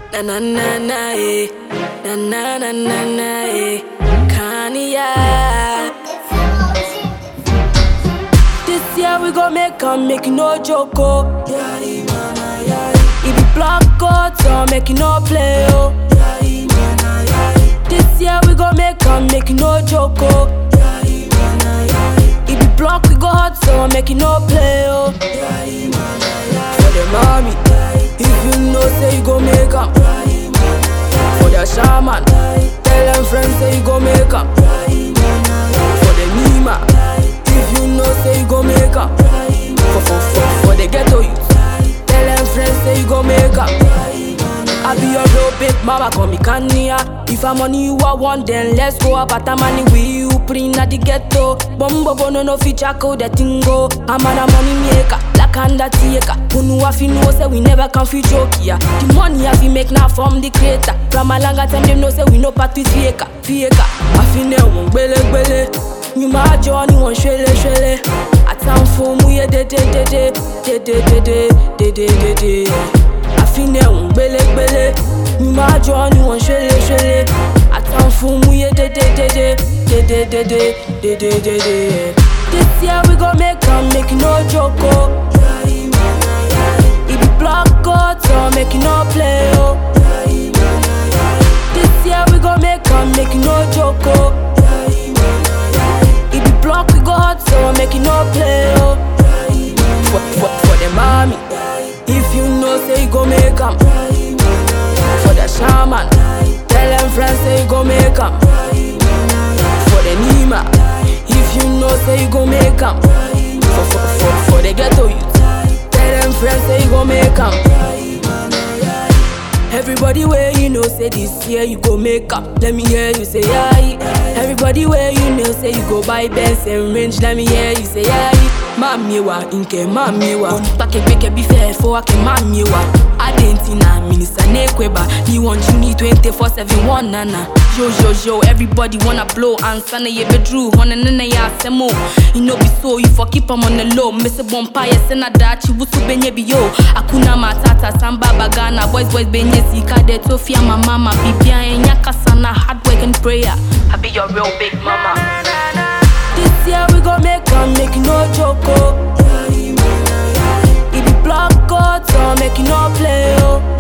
Na na na na eh. Na na na na na eh. Kanye. This year we gon' make 'em make it no joke oh. It be block out so make it no play oh. This year we gon' make 'em make it no joke oh. It be block we go hot so make it no play oh. For the mommy, if you know say you gon' make 'em. For the shaman, tell them friends say you gon' make 'em. For the Nima, if you know say you gon' make 'em. For, for, for, for the ghetto youth, tell them friends say you gon' make 'em. I be your real big mama, call me Kanye. If I'm money you I want, then let's go up at money with you, put in at the ghetto. Bombo bono no feature code the tingo. I'm on a money maker, like undertaker. Who know if you know say we never can fit joke yeah. The money I fi make now from the creator. From a longer time them know say we no part with faker, faker. I fi ne won gbele gbele. You my journey one shwele shwele. Atan fo mu ye de de de de de de de de de de de de. àfinẹ̀ òun gbélégbélé mi máa jọ ni wọ́n ṣẹlẹ̀ ṣẹlẹ̀ àtàn fún mú yé dédédédé dédédédé dédédédé. This year we gon make am make e no joke o. E be block out so make e no play o. This year we gon make am make e no joke o. E be block we go hot so make e no play o. For, for, for the mommy. If you know say you go make 'em For the shaman Tell them friends say you go make 'em For the Nima If you know say you go make 'em for, for, for, for the ghetto youth Tell them friends say you go make 'em Everybody where you know say this year you go make up. Let me hear you say aye. Everybody where you know say you go buy Benz and range. Let me hear you say aye. Mami wa inke mami wa. Onipake gbeke bi fẹ́ fọ́ ake mami wa. Adenti na minisa nekweba. Ni want you need 24/7 one nana. Yo yo yo, everybody wanna blow. Answer na ye bedru, hona nana ya semo. You know be so, you for keep 'em on the low. Miss a bonfire, sena dachi wusu benye bi yo. Akuna matata, samba bagana, boys boys benye sika de tofia my mama. Bibia enya kasana, hard work and prayer. I be your real big mama. This year we gon' make 'em make it no joke oh. It be block out so make it no play oh.